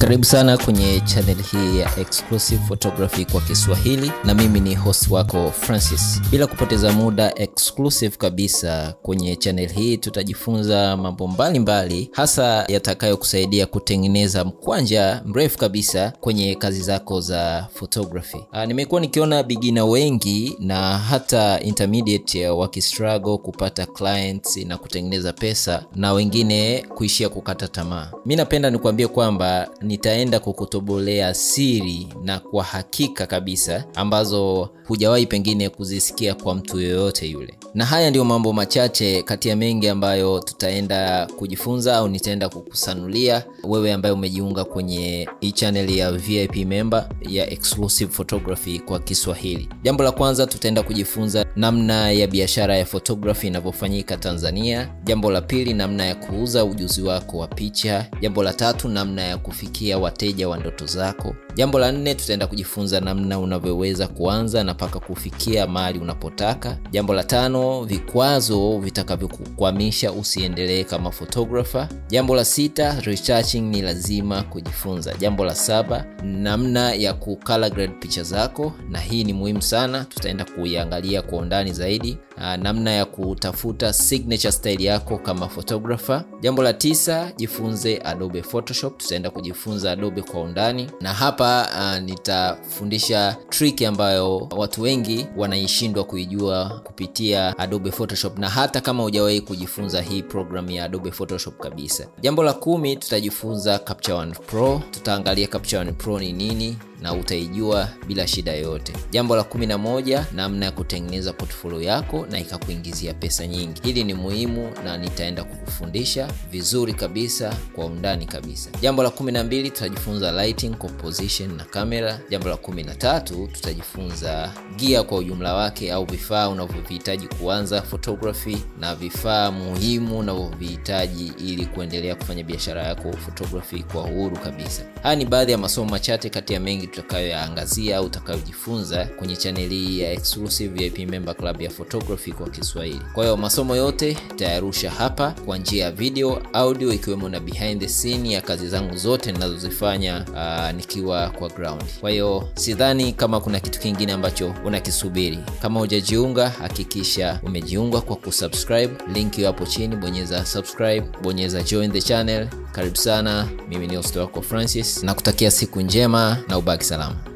Karibu sana kwenye channel hii ya Exclusive Photography kwa Kiswahili, na mimi ni host wako Francis. Bila kupoteza muda, exclusive kabisa kwenye channel hii tutajifunza mambo mbalimbali, hasa yatakayokusaidia kutengeneza mkwanja mrefu kabisa kwenye kazi zako za photography. Ah, nimekuwa nikiona beginner wengi na hata intermediate wakistruggle kupata clients na kutengeneza pesa na wengine kuishia kukata tamaa. Mi napenda nikuambie kwamba nitaenda kukutobolea siri na kwa hakika kabisa ambazo hujawahi pengine kuzisikia kwa mtu yoyote yule, na haya ndiyo mambo machache kati ya mengi ambayo tutaenda kujifunza au nitaenda kukusanulia wewe ambaye umejiunga kwenye hii channel ya VIP member ya Exclusive Photography kwa Kiswahili. Jambo la kwanza tutaenda kujifunza namna ya biashara ya photography inavyofanyika Tanzania. Jambo la pili, namna ya kuuza ujuzi wako wa picha. Jambo la tatu, namna ya kufikia wateja wa ndoto zako. Jambo la nne, tutaenda kujifunza namna unavyoweza kuanza na mpaka kufikia mahali unapotaka. Jambo la tano, vikwazo vitakavyokukwamisha usiendelee kama photographer. Jambo la sita, retouching ni lazima kujifunza. Jambo la saba, namna ya ku color grade picha zako, na hii ni muhimu sana, tutaenda kuiangalia kwa undani zaidi. Aa, namna ya kutafuta signature style yako kama photographer. Jambo la tisa, jifunze Adobe Photoshop. Tutaenda kujifunza Adobe kwa undani, na hapa uh, nitafundisha trick ambayo watu wengi wanaishindwa kuijua kupitia Adobe Photoshop, na hata kama hujawahi kujifunza hii program ya Adobe Photoshop kabisa. Jambo la kumi, tutajifunza Capture One Pro. Tutaangalia Capture One Pro ni nini na utaijua bila shida yoyote. Jambo la kumi na moja, namna ya kutengeneza portfolio yako na ikakuingizia pesa nyingi. Hili ni muhimu na nitaenda kukufundisha vizuri kabisa kwa undani kabisa. Jambo la kumi na mbili, tutajifunza lighting, composition na kamera. Jambo la kumi na tatu, tutajifunza gia kwa ujumla wake au vifaa unavyovihitaji kuanza photography na vifaa muhimu unavyovihitaji ili kuendelea kufanya biashara yako photography kwa uhuru kabisa. Haya ni baadhi ya masomo machache kati ya mengi tutakayoyaangazia au utakayojifunza kwenye chaneli hii ya Exclusive VIP Member Club ya Photography kwa Kiswahili. Kwa hiyo masomo yote tayarusha hapa kwa njia ya video, audio, ikiwemo na behind the scene ya kazi zangu zote ninazozifanya uh, nikiwa kwa ground. Kwa hiyo sidhani kama kuna kitu kingine ambacho unakisubiri. Kama hujajiunga, hakikisha umejiunga kwa kusubscribe. Link hiyo hapo chini, bonyeza subscribe, bonyeza join the channel. Karibu sana, mimi ni host wako Francis, na kutakia siku njema na ubaki salama.